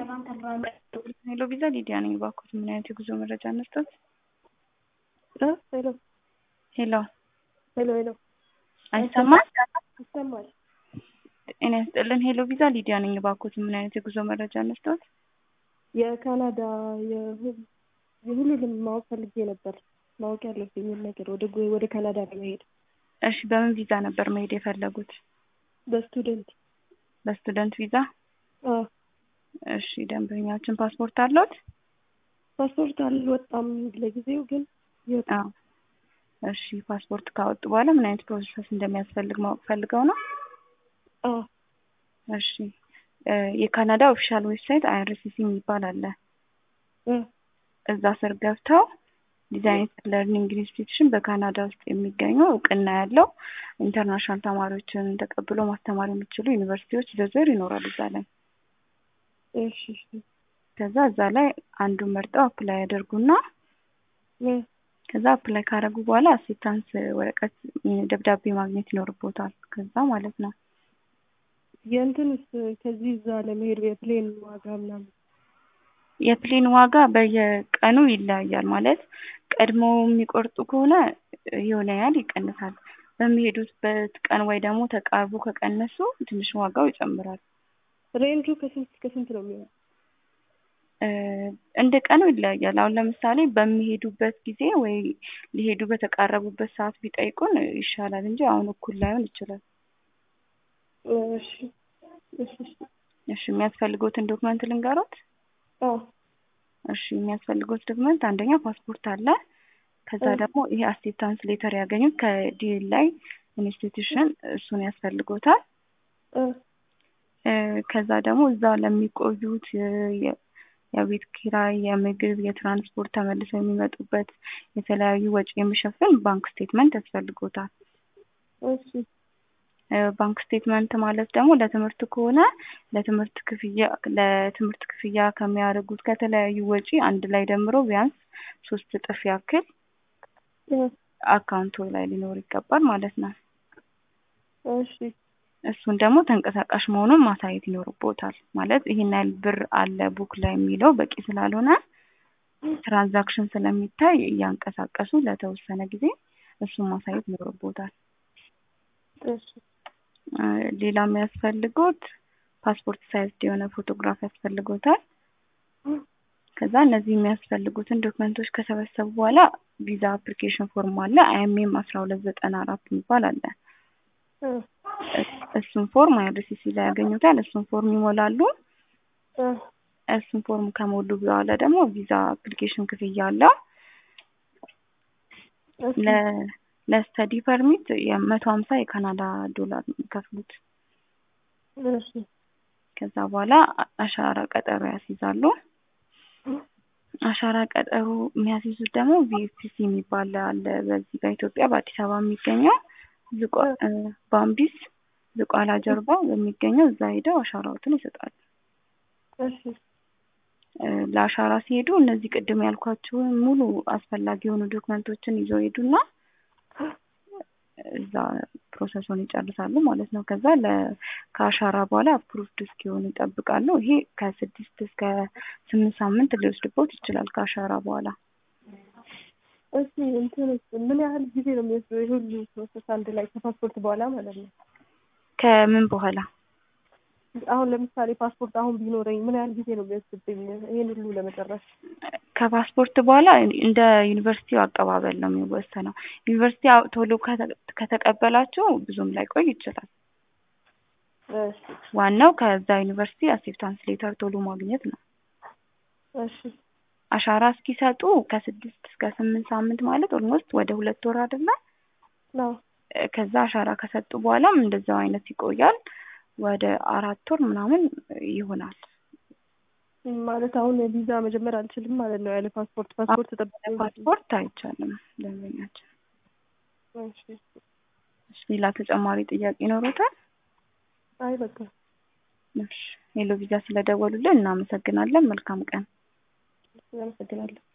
ሄሎ ቪዛ ሊዲያ ነኝ። እባክዎት ምን አይነት የጉዞ መረጃ እንስጠት? ሄሎ ሄሎ ሄሎ ሄሎ አይሰማም? ይሰማል። ጤና ይስጥልን። ሄሎ ቪዛ ሊዲያ ነኝ። እባክዎት ምን አይነት የጉዞ መረጃ እንስጠት? የካናዳ የሁ- የሁሉንም ማወቅ ፈልጌ ነበር። ማወቅ ያለብኝን ነገር ወደ ጎ- ወደ ካናዳ ለመሄድ እሺ፣ በምን ቪዛ ነበር መሄድ የፈለጉት? በስቱደንት በስቱደንት ቪዛ? አዎ። እሺ፣ ደንበኛችን ፓስፖርት አለዎት? ፓስፖርት አልወጣም ለጊዜው ግን ይወጣ አዎ። እሺ፣ ፓስፖርት ካወጡ በኋላ ምን አይነት ፕሮሰስ እንደሚያስፈልግ ማወቅ ፈልገው ነው? አዎ እሺ፣ እ የካናዳ ኦፊሻል ዌብሳይት አይአርሲሲ የሚባል አለ። እ እዛ ስር ገብተው ዲዛይን ለርኒንግ ኢንስቲትዩሽን በካናዳ ውስጥ የሚገኙ እውቅና ያለው ኢንተርናሽናል ተማሪዎችን ተቀብሎ ማስተማር የሚችሉ ዩኒቨርሲቲዎች ዝርዝር ይኖራል እዛ ላይ። እሺ እሺ ከዛ እዛ ላይ አንዱን መርጠው አፕላይ ያደርጉና እ ከዛ አፕላይ ካደረጉ በኋላ አሴፕታንስ ወረቀት ደብዳቤ ማግኘት ይኖርቦታል። ከዛ ማለት ነው የእንትንስ ከዚህ እዛ ለመሄድ የፕሌን ዋጋ ምናምን የፕሌን ዋጋ በየቀኑ ይለያያል። ማለት ቀድሞ የሚቆርጡ ከሆነ የሆነ ያህል ይቀንሳል። በሚሄዱበት ቀን ወይ ደግሞ ተቃርቦ ከቀነሱ ትንሽ ዋጋው ይጨምራል። ሬንጁ ከስንት እስከ ስንት ነው የሚሆነው? እ እንደ ቀኑ ይለያያል። አሁን ለምሳሌ በሚሄዱበት ጊዜ ወይ ሊሄዱ በተቃረቡበት ሰዓት ቢጠይቁን ይሻላል እንጂ አሁን እኩል ላይሆን ይችላል። እሺ እሺ እሺ እሺ የሚያስፈልጉትን ዶክመንት ልንገሮት? አዎ እሺ የሚያስፈልጉት ዶክመንት አንደኛ ፓስፖርት አለ። ከዛ እ ደግሞ ይሄ አክሴፕታንስ ሌተር ያገኙት ከዲኤል ላይ ኢንስቲትዩሽን እሱን ያስፈልጎታል። እ እ ከዛ ደግሞ እዛ ለሚቆዩት የ- የ- የቤት ኪራይ፣ የምግብ፣ የትራንስፖርት ተመልሰው የሚመጡበት የተለያዩ ወጪ የሚሸፍን ባንክ ስቴትመንት ያስፈልጎታል። እሺ እ ባንክ ስቴትመንት ማለት ደግሞ ለትምህርት ከሆነ ለትምህርት ክፍያ ለትምህርት ክፍያ ከሚያደርጉት ከተለያዩ ወጪ አንድ ላይ ደምሮ ቢያንስ ሶስት እጥፍ ያክል እ አካውንቶ ላይ ሊኖር ይገባል ማለት ነው። እሺ እሱን ደግሞ ተንቀሳቃሽ መሆኑን ማሳየት ይኖርቦታል። ማለት ይሄን ያህል ብር አለ ቡክ ላይ የሚለው በቂ ስላልሆነ ትራንዛክሽን ስለሚታይ እያንቀሳቀሱ ለተወሰነ ጊዜ እሱን ማሳየት ይኖርቦታል። እሺ እ ሌላ የሚያስፈልጉት ፓስፖርት ሳይዝ የሆነ ፎቶግራፍ ያስፈልጎታል። ከዛ እነዚህ የሚያስፈልጉትን ዶክመንቶች ከሰበሰቡ በኋላ ቪዛ አፕሊኬሽን ፎርም አለ አይኤምኤም አስራ ሁለት ዘጠና አራት የሚባል አለ። እ እሱን ፎርም አይአርሲሲ ላይ ያገኙታል። እሱን ፎርም ይሞላሉ። እ እሱን ፎርም ከሞሉ በኋላ ደግሞ ቪዛ አፕሊኬሽን ክፍያ አለው። እሺ ለ ለስተዲ ፐርሚት የመቶ ሀምሳ የካናዳ ዶላር ነው የሚከፍሉት። እሺ ከዛ በኋላ አ- አሻራ ቀጠሮ ያስይዛሉ። አሻራ ቀጠሮ የሚያስይዙት ደግሞ ቪኤፍሲ የሚባል አለ። በዚህ በኢትዮጵያ በአዲስ አበባ የሚገኘው ዝቋ እ ባምቢስ ዝቋላ ጀርባ በሚገኘው እዛ ሄደው አሻራዎትን ይሰጣሉ። እሺ እ ለአሻራ ሲሄዱ እነዚህ ቅድም ያልኳቸውን ሙሉ አስፈላጊ የሆኑ ዶክመንቶችን ይዘው ሄዱና እዛ ፕሮሰሱን ይጨርሳሉ ማለት ነው። ከዛ ለ ከአሻራ በኋላ አፕሩቭድ እስኪሆኑ ይጠብቃሉ። ይሄ ከስድስት እስከ ስምንት ሳምንት ሊወስድቦት ይችላል ከአሻራ በኋላ። እሺ እንትንስ ምን ያህል ጊዜ ነው የሚወስደው ይሄ ሁሉ ፕሮሰስ አንድ ላይ ከፓስፖርት በኋላ ማለት ነው? ከምን በኋላ አሁን ለምሳሌ ፓስፖርት አሁን ቢኖረኝ ምን ያህል ጊዜ ነው የሚወስድብኝ ይሄን ሁሉ ለመጨረስ? ከፓስፖርት በኋላ እንደ ዩኒቨርሲቲው አቀባበል ነው የሚወሰነው። ዩኒቨርሲቲ አው- ቶሎ ከተ- ከተቀበላቸው ብዙም ላይቆይ ይችላል። እሺ ዋናው ከዛ ዩኒቨርሲቲ አክሴፕታንስ ሌተር ቶሎ ማግኘት ነው። እሺ አሻራ እስኪሰጡ ከስድስት እስከ ስምንት ሳምንት ማለት ኦልሞስት ወደ ሁለት ወር አይደለ? ነው እ ከዛ አሻራ ከሰጡ በኋላም እንደዛው አይነት ይቆያል። ወደ አራት ወር ምናምን ይሆናል። ማለት አሁን ቪዛ መጀመር አልችልም ማለት ነው ያለ ፓስፖርት ፓስፖርት ተጠብቀኝ ፓስፖርት አይቻልም ደንበኛችን። እሺ እሺ፣ ሌላ ተጨማሪ ጥያቄ ይኖሩታል? አይ በቃ እሺ፣ ሄሎ ቪዛ ስለደወሉልን እናመሰግናለን። መልካም ቀን። አመሰግናለሁ።